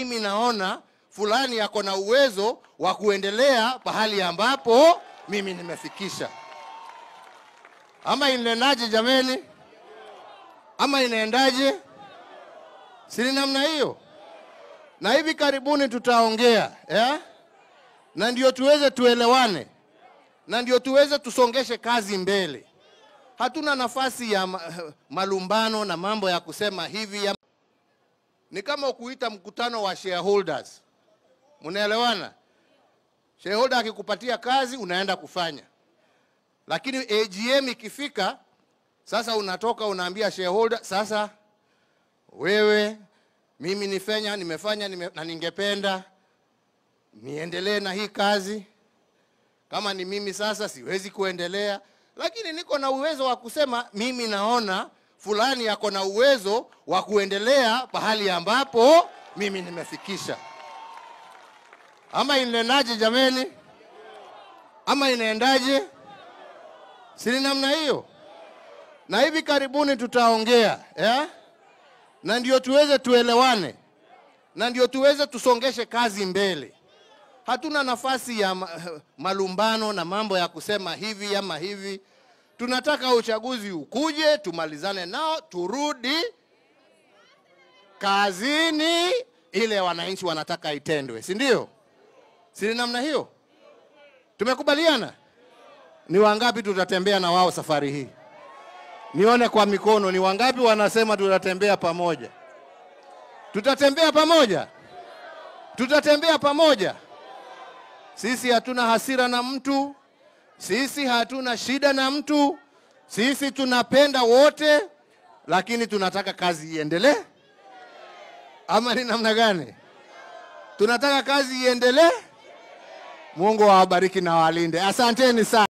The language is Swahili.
mimi naona fulani yako na uwezo wa kuendelea pahali ambapo mimi nimefikisha. Ama inaendaje jameni? Ama inaendaje? Si ni namna hiyo? Na hivi karibuni tutaongea eh? na ndio tuweze tuelewane, na ndio tuweze tusongeshe kazi mbele. Hatuna nafasi ya ma- malumbano na mambo ya kusema hivi ya... Ni kama kuita mkutano wa shareholders, mnaelewana? Shareholder akikupatia kazi unaenda kufanya, lakini AGM ikifika sasa, unatoka unaambia shareholder, sasa wewe, mimi nifanya nimefanya nime, na ningependa niendelee na hii kazi. Kama ni mimi sasa siwezi kuendelea, lakini niko na uwezo wa kusema mimi naona fulani yako na uwezo wa kuendelea pahali ambapo mimi nimefikisha. Ama inaendaje jameni? Ama inaendaje? Si ni namna hiyo? Na hivi karibuni tutaongea eh? na ndio tuweze tuelewane, na ndio tuweze tusongeshe kazi mbele. Hatuna nafasi ya ma- malumbano na mambo ya kusema hivi ama hivi. Tunataka uchaguzi ukuje, tumalizane nao, turudi kazini, ile wananchi wanataka itendwe, si ndio? Si ni namna hiyo? Tumekubaliana? Ni wangapi tutatembea na wao safari hii? Nione kwa mikono, ni wangapi wanasema tutatembea pamoja? Tutatembea pamoja, tutatembea pamoja. Sisi hatuna hasira na mtu, sisi hatuna shida na mtu, sisi tunapenda wote, lakini tunataka kazi iendelee. Ama ni namna gani? Tunataka kazi iendelee. Mungu awabariki na walinde. Asanteni sana.